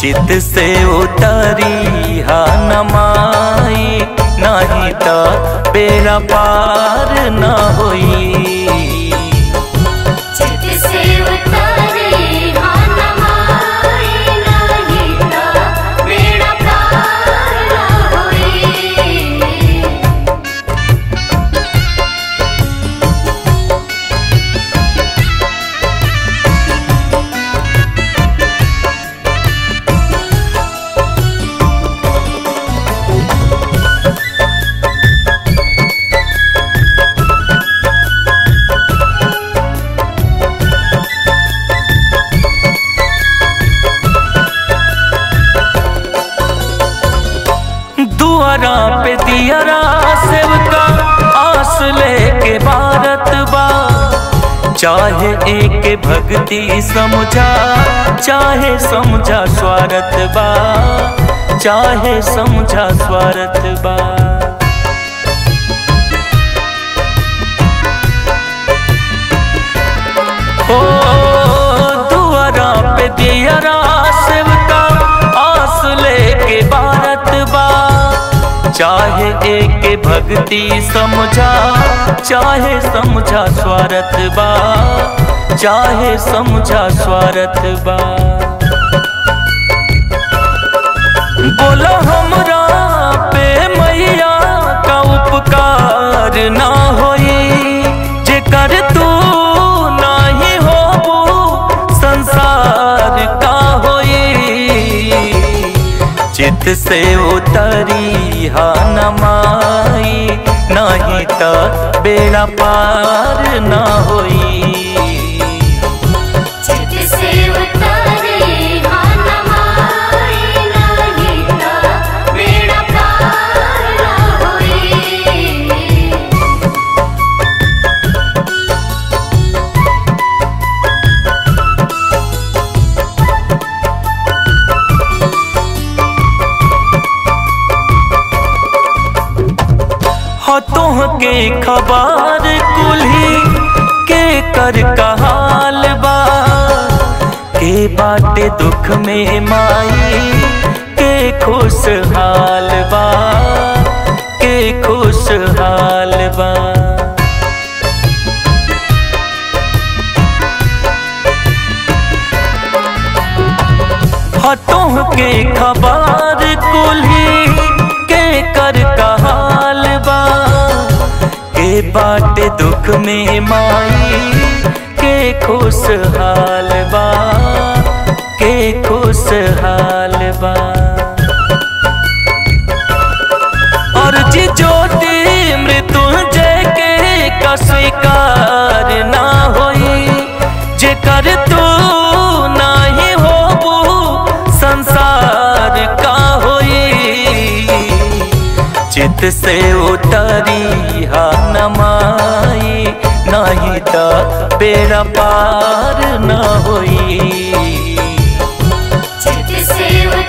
चित से उतरी हा नमाई नहीं तो बेरा पार न होई चित से उतारे हाँ नमाए नहीं तो बेड़ा पार न होई दुआरा पे दियरा सेवका आस लेके भारत बा चाहे एक भक्ति समझा चाहे समझा स्वार्थ बा चाहे समझा स्वार्थ बा ओ दुआरा पे दियरा सेवका आस लेके भारत बा चाहे एक भक्ति समझा चाहे समझा स्वार्थ बा चाहे समझा स्वार्थ बा बोला हमरा पे मैया का उपकार ना होई जे कर तू नाही हो संसार का होई चित से उतरी हा नमाई नहीं तो बेड़ा पार न होई चित से उतारे हाँ नमाए नहीं तो बेड़ा पार न होई हतोह के खबर कुल्ही के कर कहाल बा के बाटे दुख में माई के खुशहाल बा के खुशहाल बा हतोह के खबर कुल्ही के कर कहाल बा के बाटे दुख में माई के खुशहाल बा के खुशहाल बा और जी ज्योति मृत्युंजय के का स्वीकार ना होई जे कर तू नाही होबू संसार का होई चित से उतरी हा नमाई नहीं तो बेड़ा पार न होई चित से